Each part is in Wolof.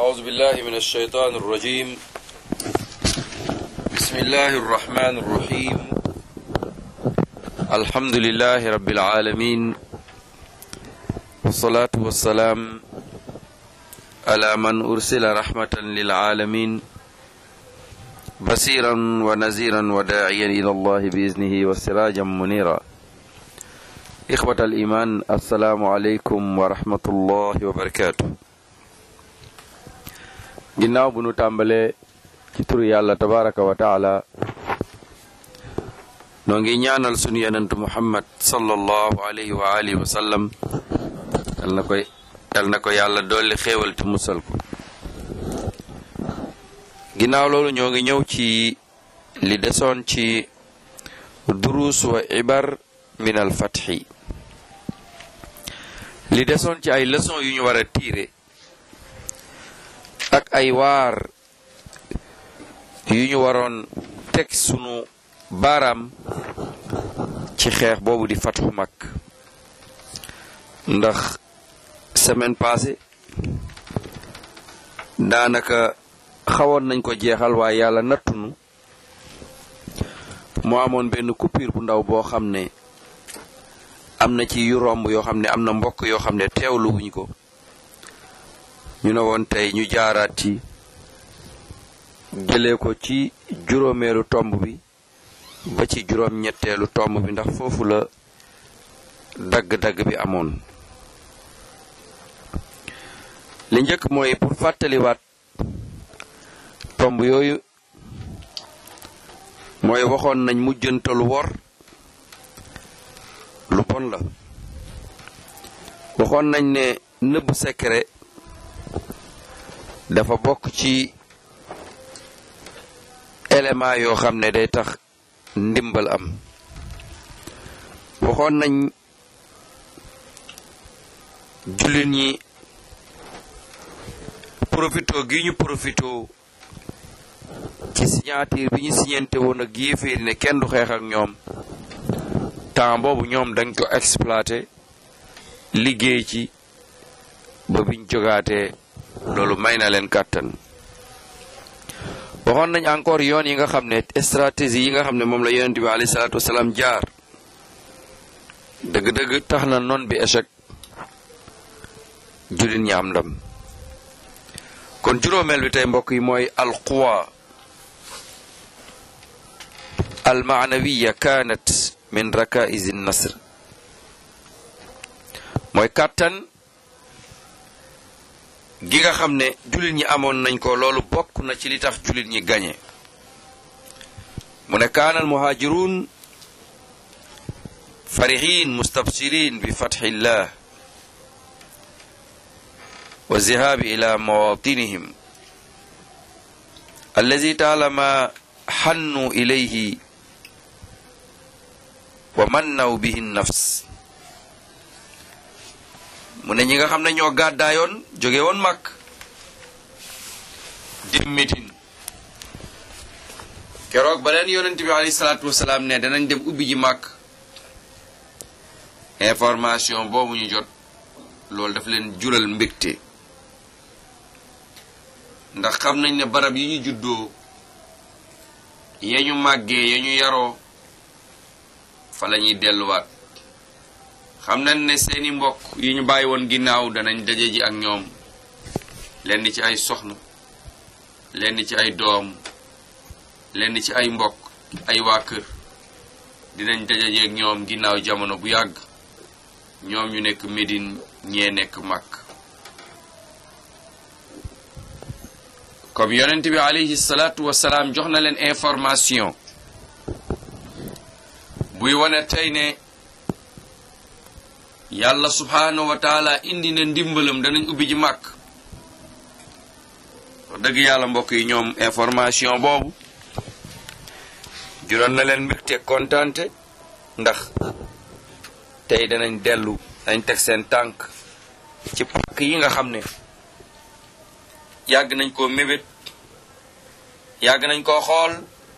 أعوذ بالله من الشيطان الرجيم بسم الله الرحمن الرحيم الحمد لله رب العالمين والصلاة والسلام على من أرسل رحمة للعالمين بصيرا ونذيرا وداعيا إلى الله بإذنه وسراجا منيرا إخوة الإيمان السلام عليكم ورحمة الله وبركاته ginnaaw bu nu tàmbalee ci turu yàlla tabaraka wa taala noo ngi ñaanal sunu yenentu muhammad sallallahu alayhi wa alihi wa sallam yal na koy yal na ko yàlla dolli xéewal te musal ko ginnaaw loolu ñoo ngi ñëw ci li desoon ci duruus wa ibar min al fatxi li desoon ci ay leçon yu ñu war a tiire ak ay waar yu ñu waroon teg sunu baaraam ci xeex boobu di fatxu mag ndax semaine passée daanaka xawoon nañ ko jeexal waaye yàlla nattunu moo amoon benn coupure bu ndaw boo xam ne am na ci yu romb yoo xam ne am na mbokk yoo xam ne teewlu wuñ ko ñu ne woon tey ñu jaaraat ci jëlee ko ci juróomeelu tomb bi ba ci juróom ñetteelu tomb bi ndax foofu la dagg-dagg bi amoon li njëkk mooy pour fàttaliwaat tomb yooyu mooy waxoon nañ mujjantalu wor lu bon la waxoon nañ ne nëbb secret dafa bokk ci élément yoo xam ne day tax ndimbal am waxoon nañ jullit ñi profito gi ñu profito ci signature bi ñu signante woon ak yéeféeri ne kenn du xeex ak ñoom temps boobu ñoom dañ ko exploité liggéey ci ba biñ jogaatee loolu may na leen kàttan waxoon nañ encore yoon yi nga xam ne stratégie yi nga xam ne moom la yonent bi alayhi salaatu wasalaam jaar dëgg-dëgg tax na noon bi échec jullit ñi am ndam kon juróomeel bi tey mbokk yi mooy alquwa almaanawiya kaanat min rakaizi nasr mooy kàttan gi nga xam ne jullit ñi amoon nañ ko loolu bokk na ci li tax jullit ñi gañe mu ne kaana al muhaajiruun farihin mustabsirin bi fatxillah wa zihaabi ila mawatinihim allazi taalama xannu ilayhi wa mannaw bihi nafs mu ne ñi nga xam ne ñoo gàddaayoon jóge woon màkk dem Médine keroog ba leen yonent bi alayhi salaatu wasalaam ne danañ dem ubbi ji màkk information boobu ñu jot loolu daf leen jural mbégte ndax xam nañ ne barab yi ñu juddoo ya ñu màggee ya ñu yaroo fa la ñuy delluwaat xam nañ ne seeni mbokk yi ñu bàyyi woon ginnaaw danañ daje ji ak ñoom lenn ci ay soxna lenn ci ay doom lenn ci ay mbokk ay waa kër dinañ daje ji ak ñoom ginnaaw jamono bu yàgg ñoom ñu nekk Médine ñee nekk Makk comme yonent bi alayhi salaatu wasalaam jox na leen information buy wane tey ne yàlla subhaanahu wa taala indi na ndimbalam danañ ubbi ji màkk wax dëgg yàlla mbokk yi ñoom information boobu jural na leen mbégte kontaante ndax tey danañ dellu dañ teg seen tànk ci pàkk yi nga xam ne yàgg nañ koo mébét yàgg nañ koo xool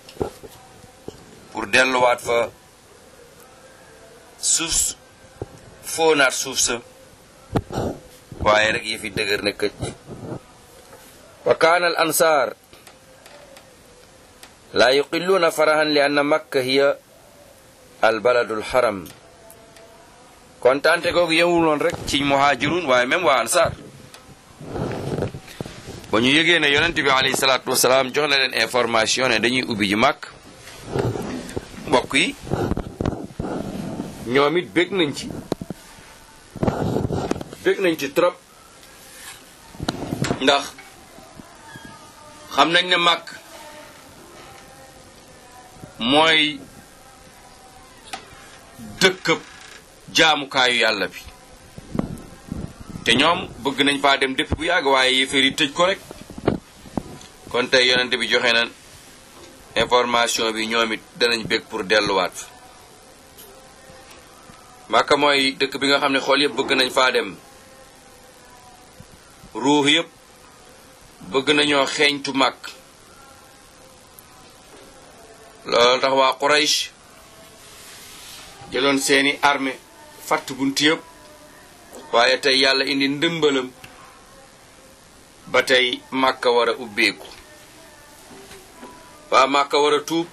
pour delluwaat fa suuf foonaat suuf sa waaye rek yëfi dëgër na këcc wa kaana al ansaar laa yuqilluuna farahan li anna makka hiya al baladu al haram kontaante googu yewuloon rek ci muhaajirun waaye même waa ansaar ba ñu yëgee ne yonent bi alayhi salaatu wasalaam jox na leen information ne dañuy ubbi ji màkk mbokk yi ñoom it bég nañ ci bég nañ ci trop ndax xam nañ ne màkk mooy dëkkëb jaamukaayu yàlla bi te ñoom bëgg nañ faa dem dëpp bu yàgg waaye yéeféer yi tëj ko rek kon tey yonent bi joxe na information bi ñoom it danañ bég pour delluwaat Màkka mooy dëkk bi nga xam ne xool yëpp bëgg nañ faa dem ruux yëpp bëgg nañoo xeeñtu màkk loolu tax waa Quraysh jëloon seeni armée fatt bunt yëpp waaye tey yàlla indi ndëmbalam ba tey màkka war a ubbeeku waa màkka war a tuub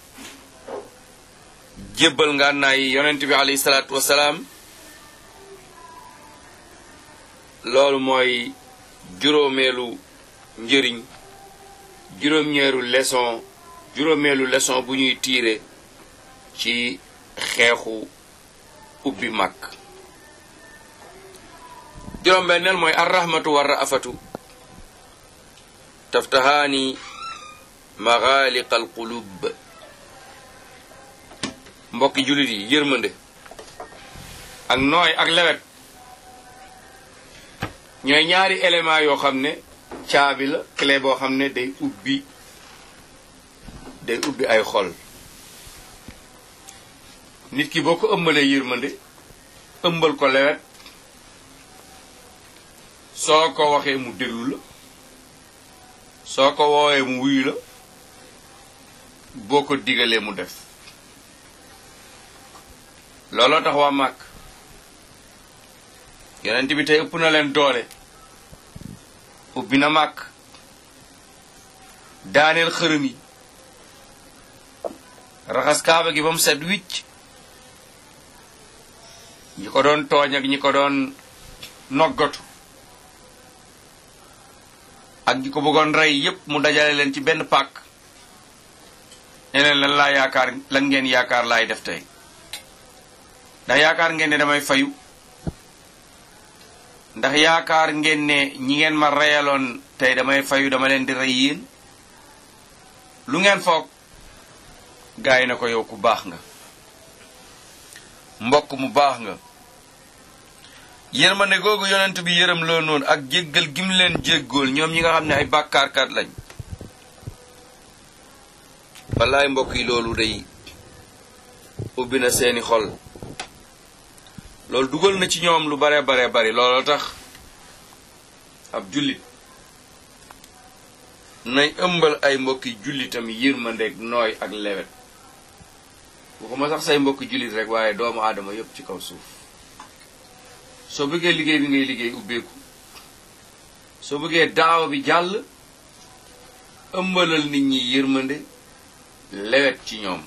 jébbal ngànnaay yi yonent bi alayhi salaatu wasalaam loolu mooy juróomeelu njëriñ juróom-ñeeru leçon juróomeelu leçon bu ñuy tiire ci xeexu ubbi màkk juróom-benneel mooy arrahmatu wa raafatu taftahaani maxaaliqa alqulub mbokki jullit yi yërmande ak nooy ak lewet ñooy ñaari élément yoo xam ne caabi la clé boo xam ne day ubbi day ubbi ay xol nit ki boo ko ëmbalee yërmande ëmbal ko lewet soo ko waxee mu déglu la soo ko woowee mu wuyu la boo ko digalee mu def looloo tax waa màkk yonent bi tey ëpp na leen doole ubbi na màkk daaneel xërëm yi raxas kaaba gi ba mu set wicc ñi ko doon tooñ ak ñi ko doon noggatu ak ñi ko bëggoon rey yépp mu dajale leen ci benn pàkk ne leen lan laa yaakaar lan ngeen yaakaar laay def tey ndax yaakaar ngeen ne damay fayu ndax yaakaar ngeen ne ñi ngeen ma reyaloon tey damay fayu dama leen di rey yéen lu ngeen foog gaay na ko yow ku baax nga mbokk mu baax nga yërmande googu yonent bi yërëm loo noonu ak jéggal gim leen jéggool ñoom ñi nga xam ne ay bàkkaarkat lañ wallaay mbokk yi loolu day ubbi na seeni xol loolu dugal na ci ñoom lu bare bare bari looloo tax ab jullit nay ëmbal ay mbokki jullitam yërmandeeg nooy ak lewet waxuma sax say mbokki jullit rek waaye doomu aadama yépp ci kaw suuf soo bëggee liggéey bi ngay liggéey ubbeeku soo bëggee daawa bi jàll ëmbalal nit ñi yërmande lewet ci ñoom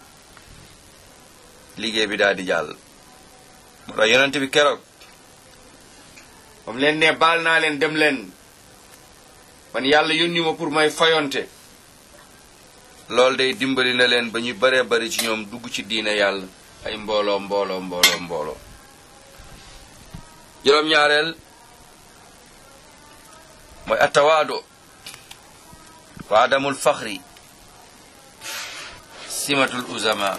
liggéey bi daal di jàll moo tax yonent bi keroog moom leen ne baal naa leen dem leen man yàlla yónni ma pour may fayonte loolu day dimbali na leen ba ñu baree bari ci ñoom dugg ci diina yàlla ay mbooloo mbooloo mbooloo mbooloo juróom-ñaareel mooy atawaado wa adamul faxri simatul uzama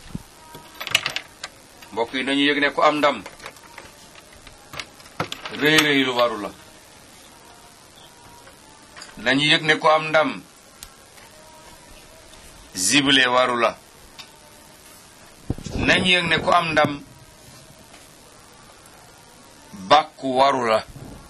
mbokk yi nañu yëg ne ku am ndam rëy rëy lu waru la nañu yëg ne ku am ndam zible waru la nañu yëg ne ku am ndam bàkku waru la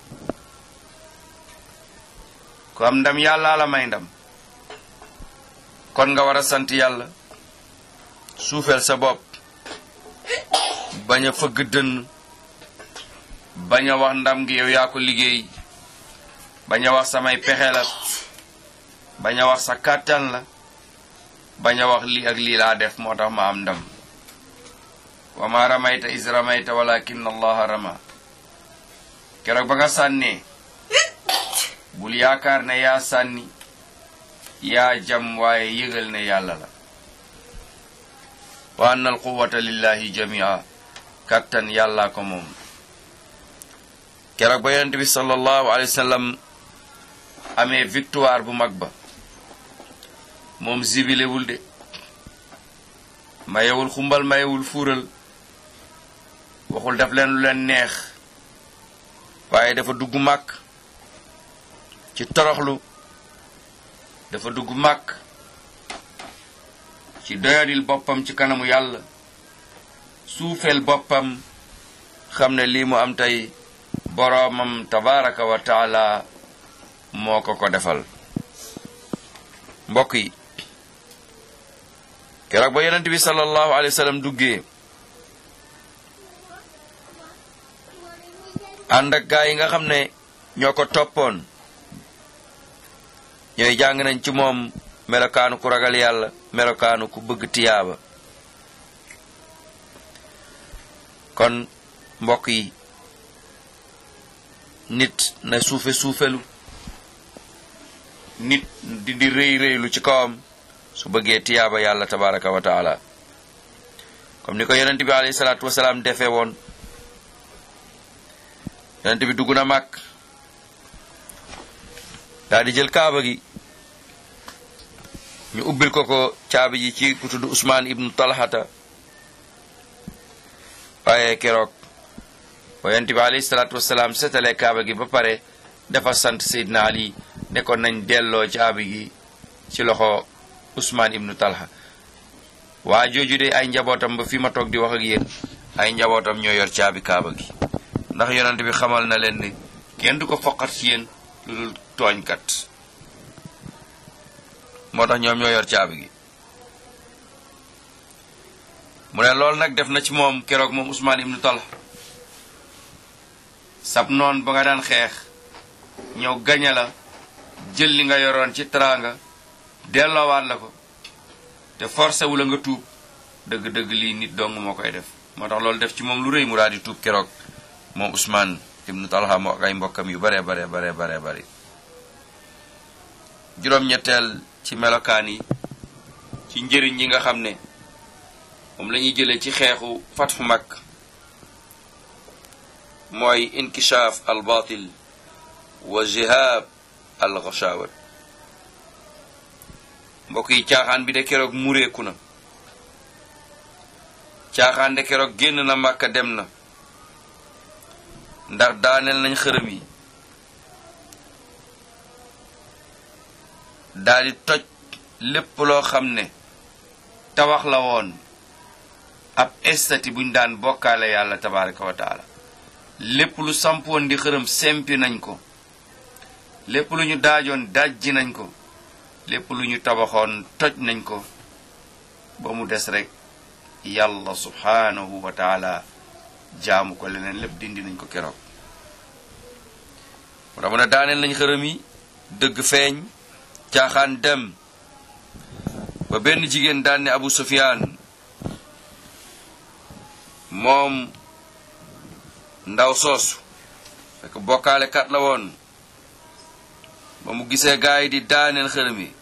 ku am ndam yàlla la may ndam kon nga war a sant yàlla suufeel sa bopp bañ a fëgg dënn bañ a wax ndam gi yow yaa ko liggéey bañ a wax samay pexe la bañ a wax sa kàttan la bañ a wax lii ak lii laa def moo tax ma am ndam wa ma ramayta is ramayta walakin allaha rama keroog ba nga sànnee bul yaakaar ne yaa sànni yaa jam waaye yëgal ne yàlla la wa anna alquwata lillahi jamia kattan yàllaa ko moom keroog ba yonent bi sallallahu alayhi wa sallam amee victoire bu mag ba moom zibilewul de mayewul xumbal mayewul fuural waxul def leen lu leen neex waaye dafa dugg màkk ci toroxlu dafa dugg màkk ci doyadil boppam ci kanamu yàlla suufeel boppam xam ne lii mu am tey boroomam tabaraka wa taala moo ko ko defal mbokk yi keroog ba yonent bi sallallahu alayhi wa sallam duggee ànd ak gaa yi nga xam ne ñoo ko toppoon ñooy jàng nañ ci moom melokaanu ku ragal yàlla melokaanu ku bëgg tiyaaba kon mbokk yi nit na suufe suufelu nit di di rëy rëylu ci kawam su bëggee tiyaaba yàlla tabaraka wa taala comme ni ko yonent bi alayhi salaatu wasalaam defee woon yonent bi dugg na màkk daa di jël kaaba gi ñu ubbil ko ko caabi ji ci ku tudd Usmaan ibnu Talhata waaye keroog ba yonent bi alayhi salaatu wasalaam setalee kaaba gi ba pare dafa sant Seydina Ali ne ko nañ delloo caabi gi ci loxo Usmaan ibnu Talha waa jooju de ay njabootam ba fi ma toog di wax ak yéen ay njabootam ñoo yor caabi kaaba gi ndax yonent bi xamal na leen ni kenn du ko foqat ci yéen lu dul tooñkat moo tax ñoom ñoo yor caabi gi mu ne loolu nag def na ci moom keroog moom Usmaan ibnu Talha sab noon ba nga daan xeex ñëw gañe la jël li nga yoroon ci teraanga delloowaat la ko te forcé wu la nga tuub dëgg-dëgg lii nit dong moo koy def moo tax loolu def ci moom lu rëy mu daal di tuub keroog moom Usmaan ibnu Talha moo ak ay mbokkam yu bare bare bare bare bari juróom-ñetteel ci melokaan yi ci njëriñ yi nga xam ne moom la ñuy jëlee ci xeexu fatxu mag mooy inkishaaf al batil wa jihaab al ghashawat mbokk yi caaxaan bi de keroog mureeku na caaxaan de keroog génn na màkka dem na ndax daaneel nañ xërëm yi daldi toj lépp loo xam ne tawax la woon ab estati buñ daan bokkaale yàlla tabaraka wa taala lépp lu sampoon di xërëm sempi nañ ko lépp lu ñu daajoon dajji nañ ko lépp lu ñu tabaxoon toj nañ ko ba mu des rek yàlla subhaanahu wa taala jaamu ko leneen lépp dindi nañ ko keroog moo tax mu ne daaneel nañ xërëm yi dëgg feeñ caaxaan dem ba benn jigéen daan ne Abu Sufyaan moom ndaw soosu fekk bokkaale kat la woon ba mu gisee gaay di daaneel xërëm yi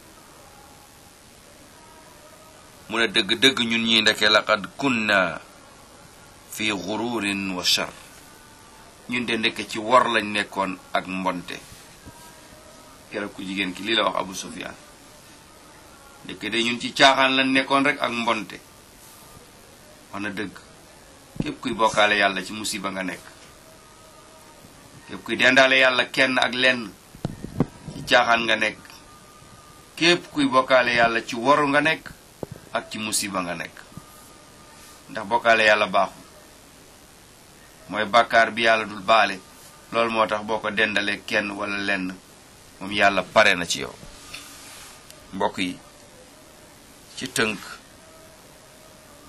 mu ne dëgg-dëgg ñun ñi ndeke laqad kunna fi gururin wa shar ñun de ndekk ci wor lañ nekkoon ak mbonte keroog ku jigéen ki lii la wax Abu Sufyaan ndekk de ñun ci caaxaan lañ nekkoon rek ak mbonte wax na dëgg képp kuy bokkaale yàlla ci musiba nga nekk képp kuy dendaale yàlla kenn ak lenn ci caaxaan nga nekk képp kuy bokkaale yàlla ci woru nga nekk ak ci musiba nga nekk ndax bokkaale yàlla baaxul mooy bàkkaar bi yàlla dul baale loolu moo tax boo ko dendalee kenn wala lenn moom yàlla pare na ci yow mbokk yi ci tënk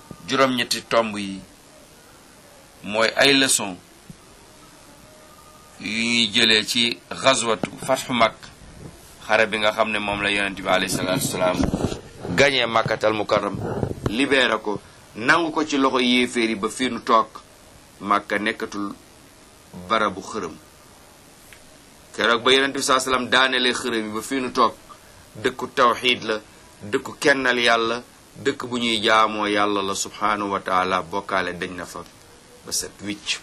juróom-ñetti tomb yi mooy ay leçon yu ñuy jëlee ci xazwatu fatxu mag xare bi nga xam ne moom la yonente bi alayhi salaatu wasalaam gañee màkkatal mukarram libéré ko nangu ko ci loxo yéeféer yi ba fii nu toog màkka nekkatul barabu xërëm keroog ba yonente bi saa salaam daanelee xërëm yi ba fii nu toog dëkku tawxiid la dëkku kennal yàlla dëkk bu ñuy jaamoo yàlla la subhaanahu wa taala bokkaale dañ na fa ba set wicc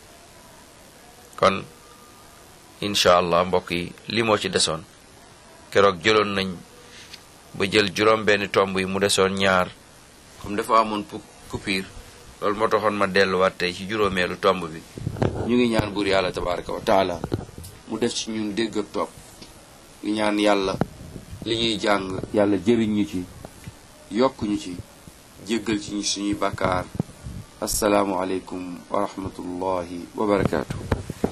kon incha allah mbokk yi li moo ci desoon keroog jëloon nañ ba jël juróom benn tomb yi mu desoon ñaar comme dafa amoon pu coupure loolu moo taxoon ma delluwaat tey ci juróomeelu tomb bi ñu ngi ñaan buur yàlla tabaraka wa taala mu def ci ñun dégg ak topp ñu ñaan yàlla li ñuy jàng yàlla jëriñ ñu ci yokk ñu ci jéggal ci suñuy bàkkaar asalaamu aleykum wa rahmatullahi wa barakaatu